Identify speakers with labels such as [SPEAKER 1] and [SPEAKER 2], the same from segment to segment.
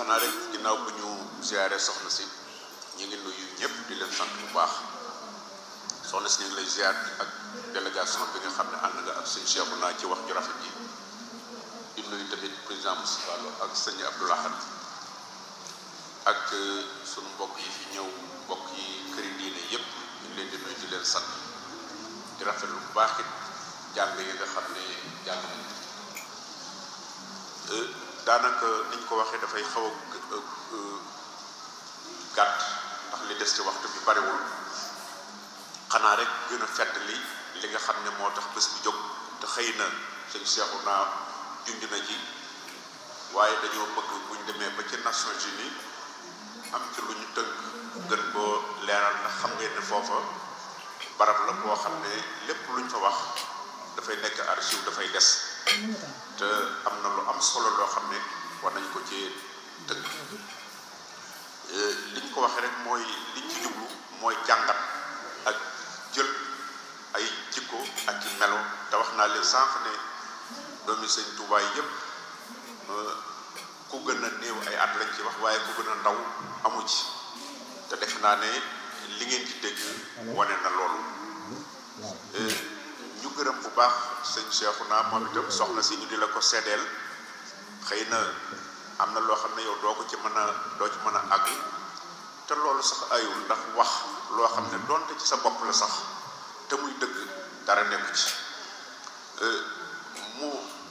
[SPEAKER 1] xanaa rek ginnaaw bu ñu ziare soxna si ñu ngi nuyu ñëpp di leen sant bu baax soxna si ñu ngi lay ziar ak délégation bi nga xam ne ànd nga ak sëñ Cheikh naa ci wax ju rafet ji di nuyu tamit président Moustapha Lo ak sëñ Abdou Lahad ak sunu mbokk yi fi ñëw mbokk yi këri diine yëpp ñu ngi leen di nuyu di leen sant di rafetlu bu baax it jàng yi nga xam ne jàng nañ daanaka niñ ko waxee dafay xaw a gàtt ndax li des ci waxtu bi bariwul xanaa rek gën a fedd li li nga xam ne moo tax bés bi jóg te xëy na sëñ Seexu naa junj na ji waaye dañoo bëgg buñ demee ba ci Nations Unies am ci lu ñu tënk gën koo leeral ndax xam ngeen ne foofa barab la boo xam ne lépp luñ fa wax dafay nekk archive dafay des te am na lu am solo loo xam ne war nañ ko ci tënk liñ ko waxee rek mooy liñ ci jublu mooy jàngat ak jël ay jikko ak i melo te wax naa leen sànq ne doomi sëñ Tuubaa yépp ku gën a néew ay at lañ ci wax waaye ku gën a ndaw amu ci te def naa ne li ngeen ci dégg wane na loolu ñu gërëm bu baax sëñ Cheikhouna moom itam soxna si ñu di la ko seddeel xëy na am na loo xam ne yow doo ko ci mën a doo ci mën a àgg te loolu sax ayul ndax wax loo xam ne doonte ci sa bopp la sax te muy dëgg dara nekku ci mu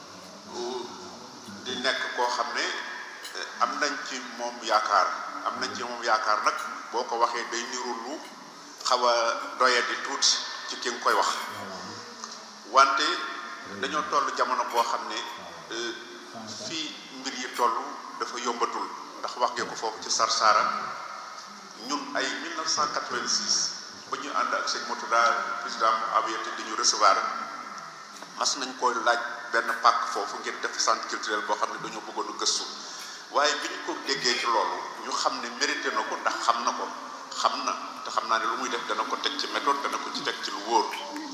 [SPEAKER 1] di nekk koo xam ne am nañ ci moom yaakaar am nañ ci moom yaakaar nag boo ko waxee day niru lu xaw a doye di tuuti ci ki nga koy wax wante dañoo toll jamono boo xam ne fii mbir yi toll dafa yombatul ndax wax ngeen ko foofu ci Sarsara ñun ay 1986 ba ñu ànd ak sëñ Mourtada président mu aviété di ñu recevoir mas nañ koy laaj benn pàkk foofu ngeen def centre culturel boo xam ne dañoo bëggoon a gëstu waaye bi ñu ko déggee ci loolu ñu xam ne mérité na ko ndax xam na ko xam na te xam naa ne lu muy def dana ko teg ci méthode dana ko ci teg ci lu wóor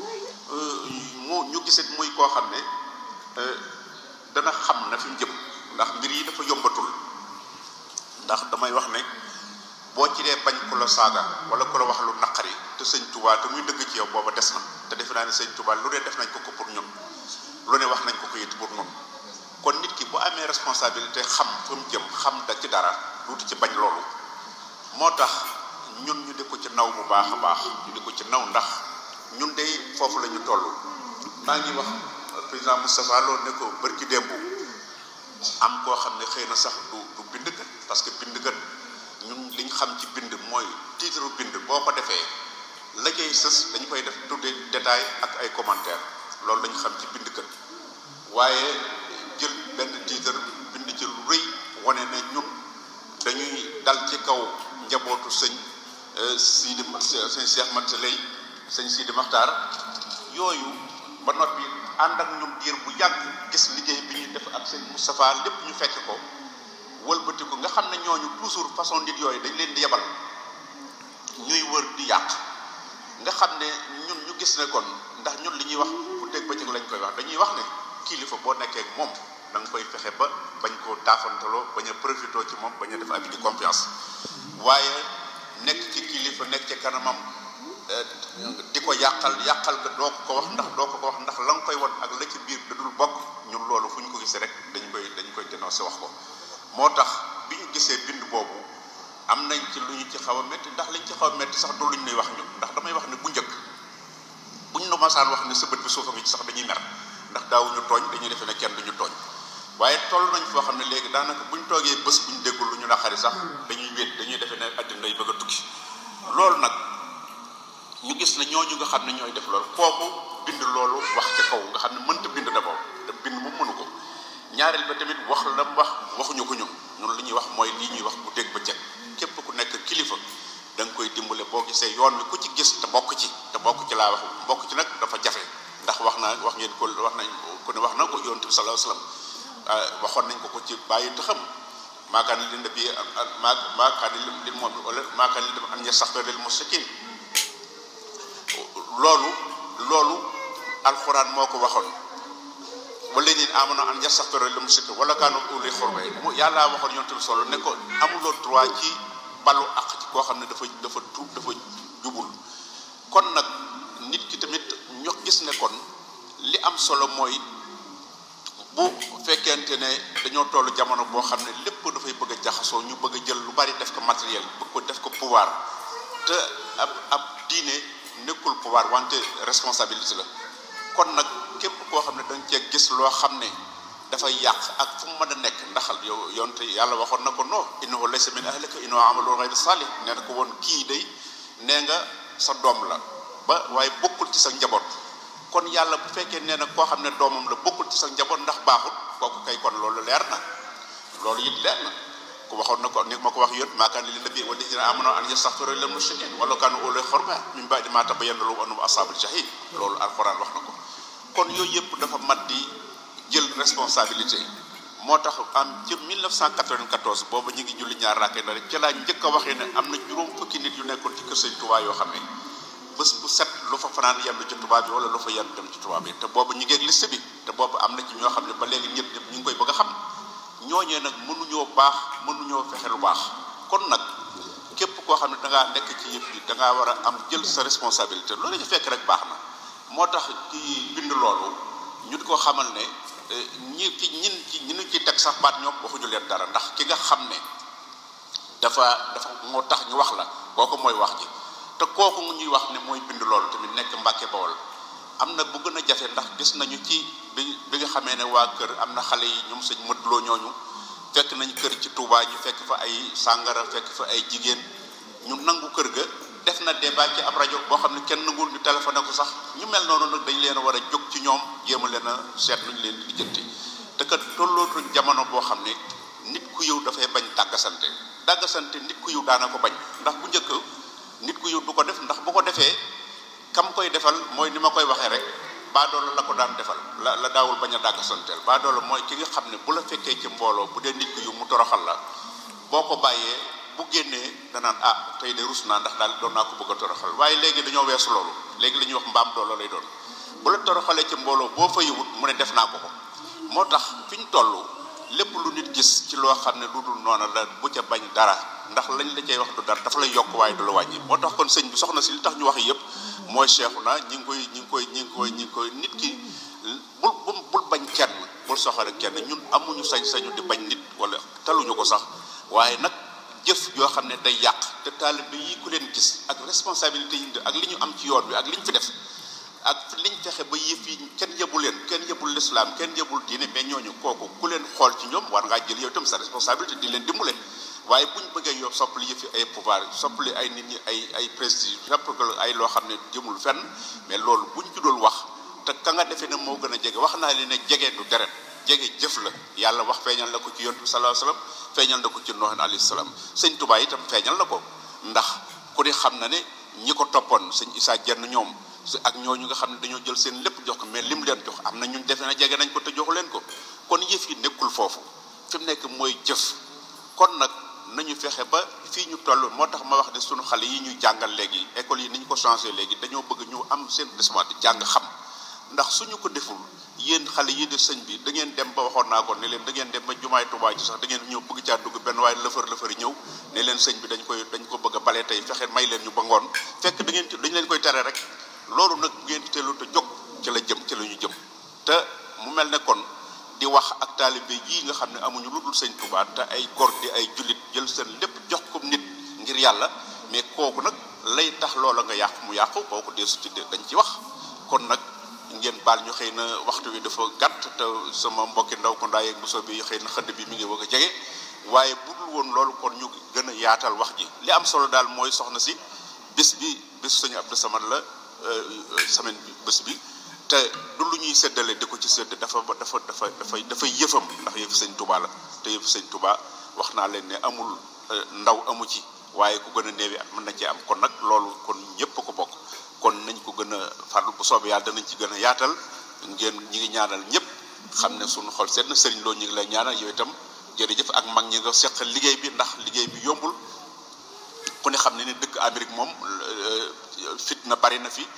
[SPEAKER 1] mu ñu gisit muy koo xam ne dana xam na fi mu jëm ndax mbir yi dafa yombatul ndax damay wax ne boo ci dee bañ ku la saaga wala ku la wax lu naqari te sëñ Touba te muy dëgg ci yow booba des na te defe naa ne sëñ Touba lu ne def nañ ko ko pour ñun lu ne wax nañ ko ko it pour ñun kon nit ki bu amee responsabilité xam fa mu jëm xam da ci dara duuti ci bañ loolu moo tax ñun ñu di ko ci naw bu baax a baax ñu di ko ci naw ndax ñun de foofu la ñu toll maa ngi wax président Moustapha Lo ne ko bërki démb am koo xam ne xëy na sax du du bind kat parce que bind kat ñun liñ xam ci bind mooy titre bind boo ko defee la cay sës dañu koy def tuddee détail ak ay commentaire loolu lañu xam ci bind kat waaye jël benn titre bind ci lu rëy wane ne ñun dañuy dal ci kaw njabootu sëñ Sidi sëñ Cheikh Mat Lay sëñ Sidi Maxtaar yooyu ba noppi ànd ak ñun diir bu yàgg gis liggéey bi ñuy def ak sëñ Moustapha lépp ñu fekk ko wëlbati ko nga xam ne ñooñu toujours façon nit yooyu dañ leen di yebal ñuy wër di yàq nga xam ne ñun ñu gis ne kon ndax ñun li ñuy wax bu dégg bëccëg lañ koy wax dañuy wax ne kilifa boo nekkee ak moom da nga koy fexe ba bañ koo taafantaloo bañ a profité ci moom bañ a def abus de confiance waaye nekk ci kilifa nekk ci kanamam di ko yàqal yàqal nga doo ko wax ndax doo ko ko wax ndax la nga koy won ak la ci biir da dul bokk ñun loolu fu ñu ko gisee rek dañ koy dañ koy dénoncé wax ko moo tax bi ñu gisee bind boobu am nañ ci lu ñu ci xaw a métti ndax liñ ci xaw a métti sax du luñ nuy wax ñu ndax damay wax ne bu njëkk buñ nu masaan wax ne sa bët bi suufa ngi ci sax dañuy mer ndax daawuñu tooñ dañuy defee ne kenn duñu tooñ waaye toll nañ foo xam ne léegi daanaka buñ toogee bés buñ déggul lu ñu naqari sax dañuy wéet dañuy defee ne àddina yi bëgg a tukki loolu nag ñu gis ne ñooñu nga xam ne ñooy def loolu kooku bind loolu wax ca kaw nga xam ne mënta bind d'abord te bind mu mënu ko ñaareel ba tamit wax la mu wax waxuñu ko ñun ñun li ñuy wax mooy lii ñuy wax bu dégg ba ceg képp ku nekk kilifa da nga koy dimbale boo gisee yoon wi ku ci gis te bokk ci te bokk ci laa wax bokk ci nag dafa jafe ndax wax naa wax ngeen ko wax nañ ko ne wax na ko yonent bi sallallahu alayhi wasallam waxoon nañ ko ko ci bàyyi te xam maakaan li nabi maa maakaan li moom wala maakaan li dem an yastaghfira lil mushrikin loolu loolu alxuraan moo ko waxoon wala ñin amano an yastaghfiru lil mushrikin wala kaanu uli xurba mu yàlla waxoon yonte bi solo ne ko amuloo droit ci balu ak ci koo xam ne dafa dafa tuub dafa jubul kon nag nit ki tamit ñu gis ne kon li am solo mooy bu fekkente ne dañoo toll jamono boo xam ne lépp dafay bëgg a jaxasoo ñu bëgg a jël lu bari def ko matériel bëgg ko def ko pouvoir te ab ab diine nekkul pouvoir wante responsabilité la kon nag képp koo xam ne dañ cee gis loo xam ne dafay yàq ak fu mu mën a nekk ndaxal yow yonte yàlla waxoon na ko non innahu laysa min ahlika innahu amalun ghayru salih nee na ko woon kii day nee nga sa doom la ba waaye bokkul ci sa njaboot kon yàlla bu fekkee nee na koo xam ne doomam la bokkul ci sa njaboot ndax baaxut kooku kay kon loolu leer na loolu it leer na ku waxoon na ko ni ma ko wax yón maakaan li nabi wa dina amano an yastaghfiru lil mushrikin wala kaanu uli xorba min ba'di ma tabayyana lahum annahum ashabul jahim loolu alquran wax na ko kon yooyu yëpp dafa mat di jël responsabilité moo tax am ci 1994 boobu ñu ngi julli ñaar raake na rek ci laa njëkk a waxee ne am na juróom fukki nit yu nekkoon ci kër sëñ Tuubaa yoo xam ne bés bu set lu fa fanaan yenn ci tubaab bi wala lu fa yenn dem ci tubaab bi te boobu ñu ngi ak liste bi te boobu am na ci ñoo xam ne ba léegi ñëpp ñëpp ñu ngi koy bëgg a xam ñooñee nag mënuñoo baax mënuñoo fexe lu baax kon nag képp koo xam ne da ngaa nekk ci yëf yi da ngaa war a am jël sa responsabilité loolu ñu fekk rek baax na moo tax ci bind loolu ñu di ko xamal ne ñi ci ñin ci ñi ñu ci teg sax baat ñoom waxuñu leen dara ndax ki nga xam ne dafa dafa moo tax ñu wax la kooku mooy wax ji te kooku ñuy wax ne mooy bind loolu tamit nekk Mbàkke Bawol am na bu gën a jafe ndax gis nañu ci bi bi nga xamee ne waa kër am na xale yi ñoom sëñ mëdloo ñooñu fekk nañu kër ci Touba ñu fekk fa ay sàngara fekk fa ay jigéen ñu nangu kër ga def na débat ci ab rajo boo xam ne kenn nanguwul ñu téléphoné ko sax ñu mel noonu nag dañ leen a war a jóg ci ñoom jéem a leen a seet lu ñu leen di lijjanti te kat tollootuñ jamono boo xam ne nit ku yiw dafay bañ dàggasante dàggasante nit ku yiw daana ko bañ ndax bu njëkk nit ku yiw du ko def ndax bu ko defee kam koy defal mooy ni ma koy waxee rek baadoolo la ko daan defal la la daawul bañ a dàggasanteel baadoolo mooy ki nga xam ne bu la fekkee ci mbooloo bu dee nit ku yiw mu toroxal la boo ko bàyyee bu génnee danaan ah tey de rus naa ndax daal doon naa ko bëgg a toroxal waaye léegi dañoo weesu loolu léegi la ñuy wax mbaam doolo lay doon bu la toroxalee ci mbooloo boo fa yiwut mu ne def naa ko ko moo tax fi ñu toll lépp lu nit gis ci loo xam ne lu dul noona la bu ca bañ dara ndax lañ la cay wax du dara dafa lay yokk waaye du la wàññi moo tax kon sëñ bi soxna si li tax ñu wax yëpp mooy seexu na ñi ngi koy ñi ngi koy ñi ngi koy ñi ngi koy nit ki bul bul bul bañ kenn bul soxore kenn ñun amuñu sañ-sañu di bañ nit wala taluñu ko sax waaye nag jëf yoo xam ne day yàq te taalibe yi ku leen gis ak responsabilité yi ak li ñu am ci yoon wi ak li ñu fi def ak liñ fexe ba yëf yi kenn yëbul leen kenn yëbul lislaam kenn yëbul diine mais ñooñu kooku ku leen xool ci ñoom war ngaa jël yow itam sa responsabilité di leen dimbale waaye bu ñu bëggee yow soppali yëf yi ay pouvoir soppali ay nit ñi ay ay prestige soppali ay loo xam ne jëmul fenn mais loolu buñ ci dul wax te ka nga defee ne moo gën a jege wax naa leen ne jege du deret jege jëf la yàlla wax feeñal na ko ci yontu bi sallallahu alayhi wasallam feeñal na ko ci Nuh alayhi salaam sëñ Tuubaa itam feeñal na ko ndax ku ne xam na ne ñi ko toppoon sëñ Isaa jenn ñoom ak ñooñu nga xam ne dañoo jël seen lépp jox ko mais lim leen jox am na ñun defe na jege nañ ko te joxu leen ko kon yëf yi nekkul foofu fi mu nekk mooy jëf kon nag nañu fexe ba fii ñu toll moo tax ma wax ne sunu xale yi ñuy jàngal léegi école yi ni ñu ko changé léegi dañoo bëgg ñu am seen responsabilité jàng xam ndax suñu ko deful yéen xale yi de sëñ bi da ngeen dem ba waxoon naa ko ne leen da ngeen dem ba jumaay Tuubaa ji sax da ngeen ñëw bëgg caa dugg benn waaye lëfër lëfër ñëw ne leen sëñ bi dañ koy dañ ko bëgg a bale tey fexe may leen ñu ba ngoon fekk da ngeen dañ leen koy tere rek loolu nag bu ngeen teelu te jóg ci la jëm ci la ñu jëm te mu mel ne kon di wax ak taalibe yii nga xam ne amuñu lu dul sëñ Tuubaa te ay góor di ay jullit jël seen lépp jox ko nit ngir yàlla mais kooku nag lay tax loola nga yàqu mu yàqu kooku deesu ci dañ ci wax kon nag ngeen baal ñu xëy na waxtu wi dafa gàtt te sama mbokki ndaw ko ndaay ak mosoo bi xëy na xëdd bi mi ngi bëgg a jege waaye bu dul woon loolu kon ñu gën a yaatal wax ji li am solo daal mooy soxna si bis bi bis sëñ Abdou Samad la semaine bi bés bi te du lu ñuy séddale di ko ci sédd dafa dafa dafa dafay dafay yëfam ndax yëf sëñ Touba la te yëf sëñ Touba wax naa leen ne amul ndaw amu ci waaye ku gën a néewi at mën na ci am kon nag loolu kon ñëpp ko bokk kon nañ ko gën a farlu bu soobee yàlla danañ ci gën a yaatal ngeen ñi ngi ñaanal ñëpp xam ne suñu xol seet na sëriñ loo ñu ngi lay ñaanal yow itam jërëjëf ak mag ñi nga seqal liggéey bi ndax liggéey bi yombul ku ne xam ne ni dëkk Amérique moom fitna bari na fi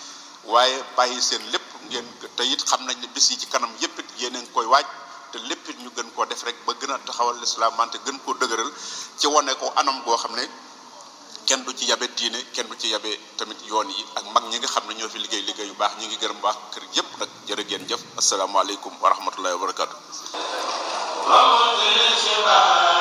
[SPEAKER 1] waaye bàyyi seen lépp ngeen te it xam nañ ne bis yi ci kanam yépp it yéen a ngi koy waaj te lépp it ñu gën koo def rek ba gën a taxawal lislaam wante gën koo dëgëral ci wane ko anam goo xam ne kenn du ci yabe diine kenn du ci yabe tamit yoon yi ak mag ñi nga xam ne ñoo fi liggéey liggéey yu baax ñi ngi gërëm baax kër yépp nag jërë ngeen jëf asalaamaaleykum wa rahmatullahi wa barakatu